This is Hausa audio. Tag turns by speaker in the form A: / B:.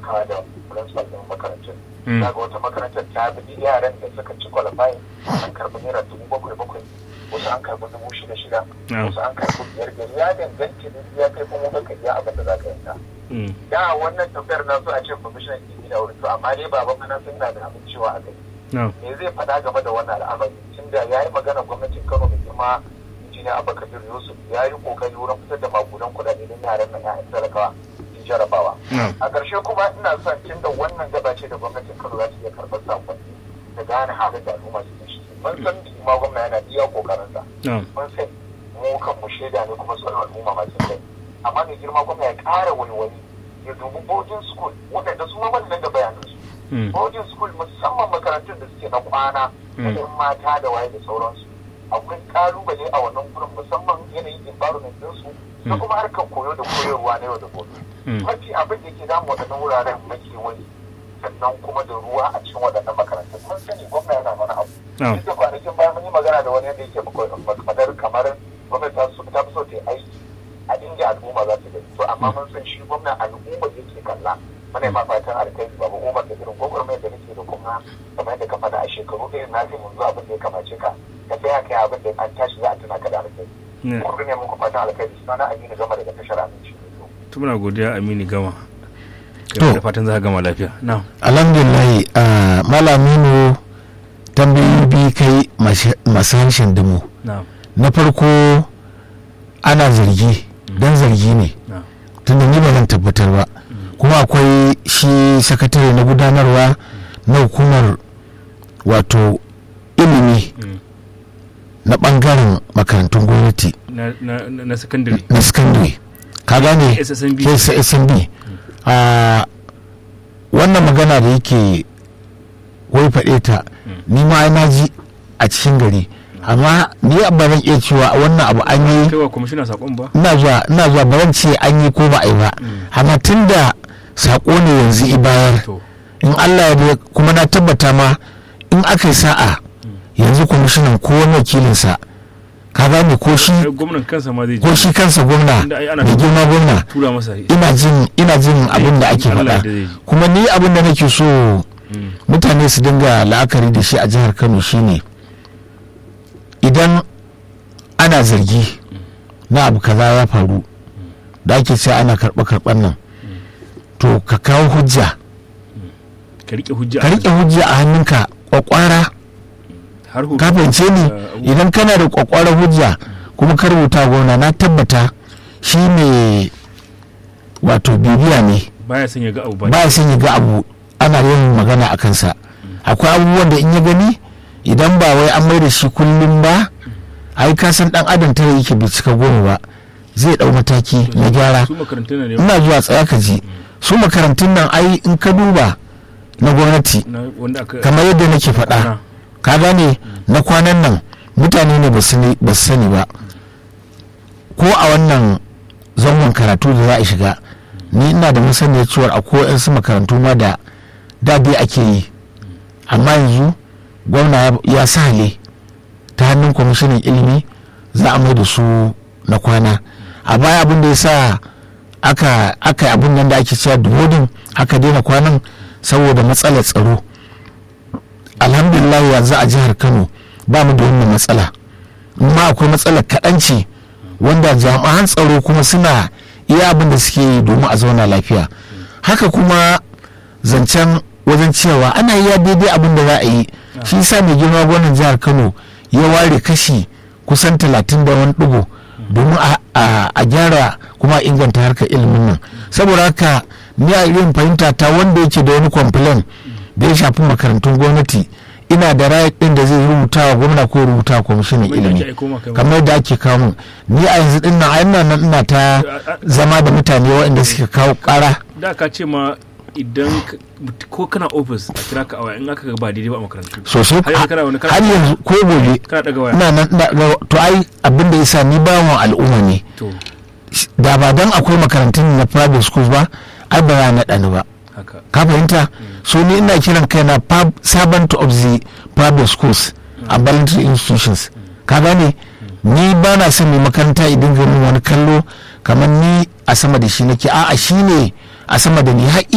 A: taimakawa da principal ɗin makarantun za ga wata makarantar ta bi yaran da suka ci qualifying an karɓi naira dubu bakwai bakwai wasu an karɓi dubu shida shida wasu an karɓi biyar biyar ya danganta da ya kai kuma baka iya abin da za ka yanka da wannan tambayar na so a ce kwamishinan ilimi da wuri to amma dai baban mana sun na da amincewa a kai me zai faɗa game da wannan al'amari tunda ya yi magana gwamnatin kano mai girma injiniya abubakar yusuf ya yi kokari wurin fitar da magudan kuɗaɗe don yaran nan ya'yan talakawa sun jarabawa a ƙarshe kuma ina son tunda wannan gaba ce da gwamnatin kano za ta iya karɓar sakonni da gane halin da al'umma su ciki mun san ma gwamna yana iya kokarinsa mun san mu kan mu shaida ne kuma sauran al'umma masu kai amma mai girma gwamna ya ƙara wani ya dubi boarding school waɗanda su ma wannan da bayanansu boarding school musamman makarantun da suke na kwana da yan mata da waye da sauransu akwai kalubale a wannan gurin musamman yanayin environment ɗinsu da kuma harkar koyo da koyarwa na yau da gobe mafi abin da ke damu waɗannan wuraren makewayi sannan kuma da ruwa a cikin waɗannan makarantun mun sani gwamna yana mana abu duk da kwanakin bayan mun yi magana da wani yadda yake madar kamar gwamnati ta fi so ta yi aiki a inda al'umma za su gani to amma mun san shi gwamna al'umma yake kalla muna ma fatan alkai babu umar da irin gwagwarmayar da nake da kuma kamar yadda ka faɗa a shekaru irin na fi munzu abin da ya kamace ka ka tsaya kai abin da an tashi za a tuna ka da alkai kuma ne muku fatan alkai suna na aminu gama daga tashar aminci
B: to muna godiya aminu gama da fatan za ka gama lafiya na
C: alhamdulillah malaminu tambayoyi biyu kai masu harshen damu na farko ana zargi don zargi ne tunda ni ba zan tabbatar ba kuma akwai shi sakatare na gudanarwa na hukumar wato ilimi na bangaren makarantun gwamnati
B: na sakandare
C: na sakandare ka gane ssnb wannan magana da yake wai faɗe ta ni ma na ji a cikin gari amma ni ba zan iya cewa wannan abu an yi ina zuwa ina zuwa ba zan ce an yi ko ba a yi ba amma tun da sako ne yanzu i bayar in Allah ya kuma na tabbata ma in aka yi sa'a yanzu kwamishinan ko wani wakilinsa ka gane ko shi ko shi kansa gwamna da girma gwamna ina jin ina jin abin da ake faɗa kuma ni abin da nake so mutane su dinga la'akari da shi a jihar Kano shine idan ana zargi na abu kaza ya faru da ake ce ana karɓa karɓar nan to ka kawo hujja
B: ka riƙe hujja
C: a hannunka kwakwara ka fahimce ni idan kana da kwakwara hujja kuma ka rubuta gona na tabbata shi ne wato bibiya ne
B: baya son ya ga abu
C: baya son ya ga abu ana yin magana a kansa akwai abubuwan da in ya gani idan ba wai an mai da shi kullum ba ai ka san dan adam tare yake bai cika goma ba zai dau mataki na gyara ina zuwa tsaya ka ji su makarantun nan ai in ka duba na gwamnati kamar yadda nake faɗa ka gane na kwanan nan mutane ne ba su sani ba ko a wannan zangon karatu da za a shiga ni ina da masaniyar cewar akwai su makarantu ma da dabi ake yi amma yanzu gwamna ya sale ta hannun kwamishinan ilimi za a mai da su na kwana a baya abin da ya sa aka aka abin nan da ake cewa duhodin aka daina kwanan saboda matsalar tsaro alhamdulillah yanzu a jihar kano ba mu da wannan matsala amma akwai matsalar kaɗanci wanda jami'an tsaro kuma suna iya abin da suke yi domin a zauna lafiya haka kuma zancen wajen cewa ana yi daidai abin da za a yi shi sa mai girma gwamnan jihar kano ya ware kashi kusan talatin da wani ɗigo domin a gyara kuma inganta harkar ilimin nan saboda haka ni a irin fahimta ta wanda yake da wani complain da ya shafi makarantun gwamnati ina da right din da zai rubuta wa gwamna ko rubuta wa kwamishinan ilimi kamar da ake kawo ni a yanzu din na ina ina ta zama da mutane waɗanda suke kawo ƙara
B: da ka ce ma idan ko kana ofis a kira ka a waya in aka ba daidai ba a makarantu
C: sosai har yanzu ko gobe ina nan to ai abin da yasa ni bawan al'umma ne da ba dan akwai makarantun na private schools ba ai ba ya naɗa ni ba ka fahimta so ni ina kiran kaina servant of the private schools a voluntary institutions ka gane ni ba na son mai makaranta idan ganin wani kallo kamar ni a sama da shi nake a'a shi ne a sama da ni har